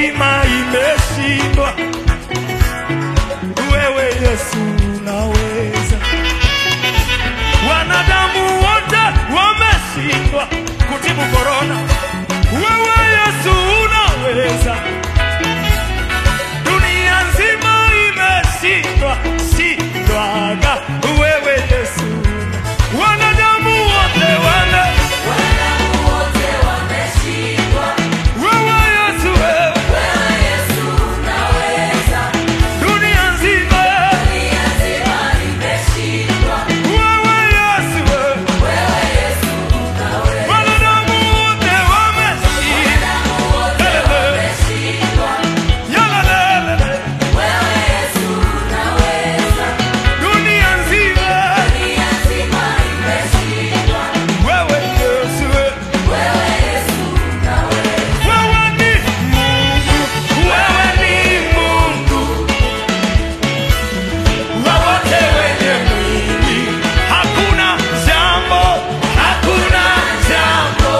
nzima imeshindwa, wewe Yesu unaweza. Wanadamu wote wameshindwa kutibu korona, wewe Yesu unaweza. Dunia nzima imeshindwa shindwaga, wewe Yesu. Wanadamu wote wana wewe Yesu, wewe dunia nzima wewe Yesu, wewe wanadamu wote wameshindwa. Yalalele, dunia nzima wewe Yesu, wewe wewe ni Mungu, wewe ni Mungu wa wote wenye mwili. Hakuna jambo, hakuna jambo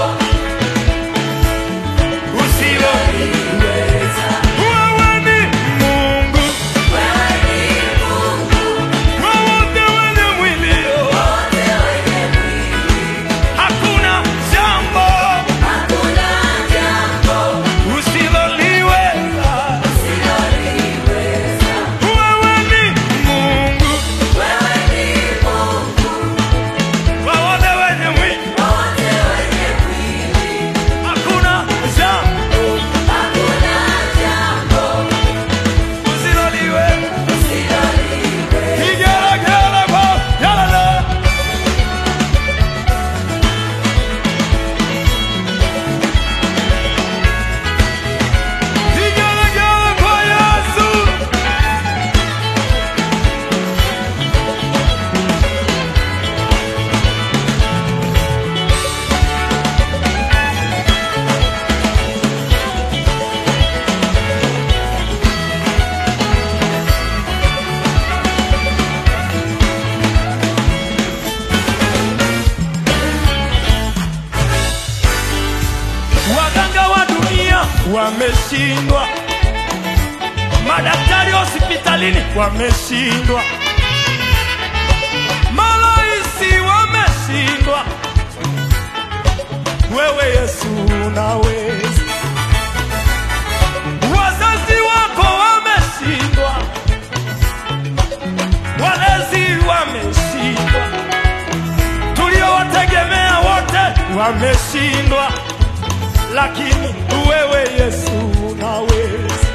usiloliweza. Wewe ni Mungu wa wote wenye mwili. Hakuna jambo usiloliweza. Wewe ni Mungu wa wote wenye mwili. Hakuna jambo usiloliweza. Igelegele kwa yalala. Igelegele kwa Yesu. Waganga wa dunia wameshindwa, madaktari hospitalini wameshindwa, maloisi wameshindwa. Wewe Yesu unaweza. Wazazi wako wameshindwa, walezi wameshindwa, tuliowategemea wote wameshindwa lakini wewe Yesu unaweza.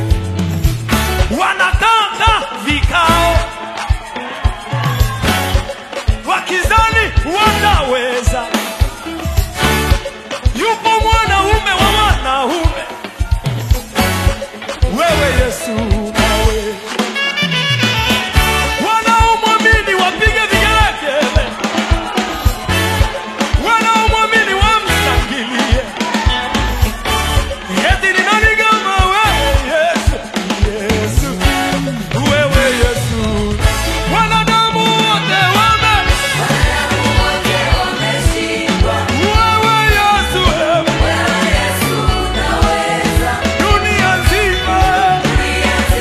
Wanakanga vikao wakizani wanaweza. Yupo mwanaume wa wanaume, wewe Yesu unaweza. Wanaomwamini wapige vigelegele, wanaomwamini wamshangilie. Eti ni nani kama wewe Yesu? Yesu, wewe Yesu. Wanadamu wote wame wewe Yesu, wewe dunia nzima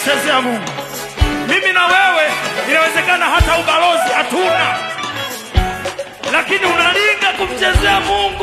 kumchezea Mungu. Mimi na wewe inawezekana hata ubalozi hatuna, lakini unalinga kumchezea Mungu.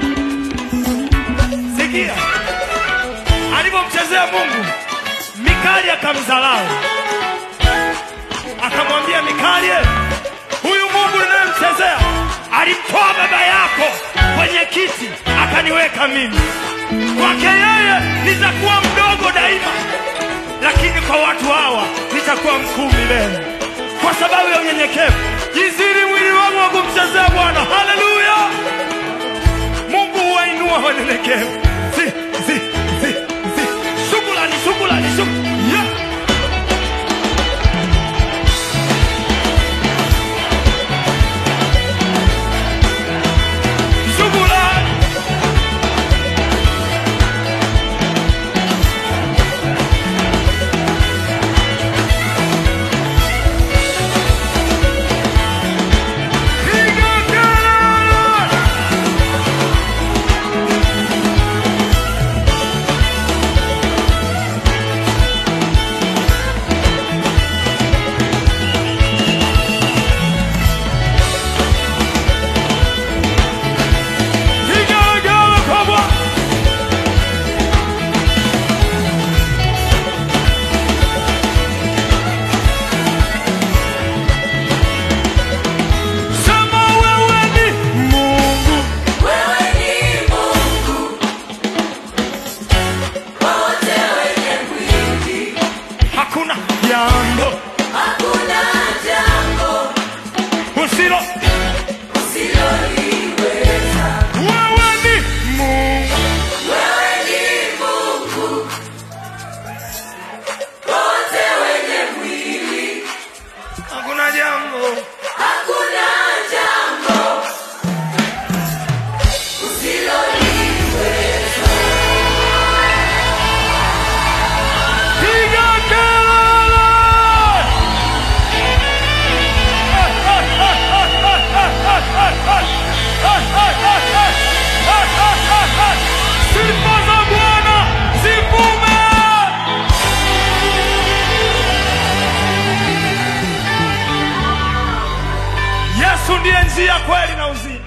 Sikia alivyomchezea Mungu, Mikali akamdharau, akamwambia Mikali, huyu Mungu ninayemchezea alimtoa baba yako kwenye kiti akaniweka mimi. Kwake yeye nitakuwa mdogo daima, lakini kwa watu hawa nitakuwa mkuu milele, kwa sababu ya unyenyekevu. Jiziri mwili wangu wa kumchezea Bwana. Haleluya! Mungu huwainua wanyenyekevu. Si, si, si, si. Shukrani, shukrani, shukrani. Yeah. Shukrani. Piga kelele! Piga kelele kwa Bwana! Sema wewe ni Mungu. Wewe ni Mungu, wote wenye mwili, Hakuna jambo hakuna jambo usilo. usiloliweza. Wewe ni Mungu. Wewe ni Mungu, wote wenye mwili, Hakuna jambo hakuna jambo usiloliweza. piga kelele. Sifa za Bwana zivume. Yesu ndiye njia, kweli na uzima.